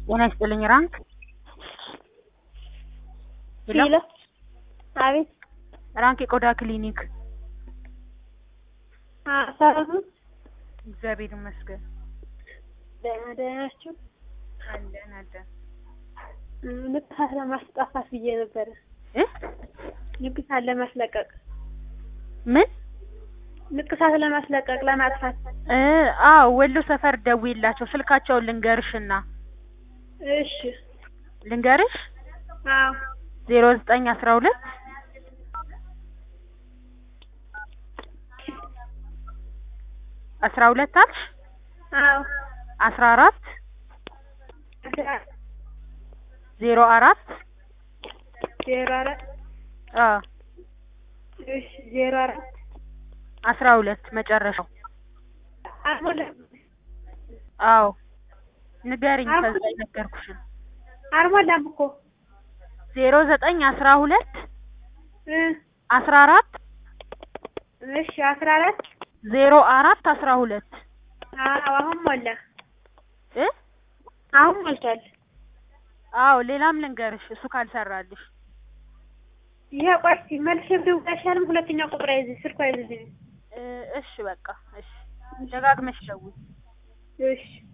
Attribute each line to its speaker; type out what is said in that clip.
Speaker 1: ጤና ይስጥልኝ ራንክ ሄሎ
Speaker 2: ሄሎ አቤት
Speaker 1: ራንክ የቆዳ ክሊኒክ
Speaker 2: አ ሰላም ነው?
Speaker 1: እግዚአብሔር ይመስገን
Speaker 2: ደህና ደህና ናችሁ?
Speaker 1: አለን አለን
Speaker 2: እ ንቅሳት ለማስጠፋት ብዬ ነበረ
Speaker 1: እ
Speaker 2: ንቅሳት ለማስለቀቅ
Speaker 1: ምን
Speaker 2: ንቅሳት ለማስለቀቅ ለማጥፋት
Speaker 1: እ አዎ ወሎ ሰፈር ደውዪላቸው ስልካቸውን ልንገርሽና
Speaker 2: እሺ
Speaker 1: ልንገርሽ
Speaker 2: አዎ
Speaker 1: ዜሮ ዘጠኝ አስራ ሁለት አስራ ሁለት አልሽ
Speaker 2: አዎ
Speaker 1: አስራ አራት ዜሮ አራት
Speaker 2: ዜሮ አራት
Speaker 1: አ
Speaker 2: እሺ ዜሮ አራት
Speaker 1: አስራ ሁለት መጨረሻው
Speaker 2: አልሞላም
Speaker 1: አዎ ንገሪኝ ከዛ የነገርኩሽን
Speaker 2: አልሞላም እኮ
Speaker 1: ዜሮ ዘጠኝ አስራ ሁለት
Speaker 2: እ
Speaker 1: አስራ አራት
Speaker 2: እሺ አስራ አራት
Speaker 1: ዜሮ አራት አስራ ሁለት
Speaker 2: አዎ አሁን ሞላ
Speaker 1: እ
Speaker 2: አሁን ሞልቷል
Speaker 1: አዎ ሌላም ልንገርሽ እሱ ካልሰራልሽ
Speaker 2: ይሄ ቆይ እስኪ መልሼ ብደውል አይሻልም ሁለተኛው ቁጥር አይዝ ስልኩ አይዝልኝም
Speaker 1: እ እሺ በቃ እሺ ደጋግመሽ ደውይ
Speaker 2: እሺ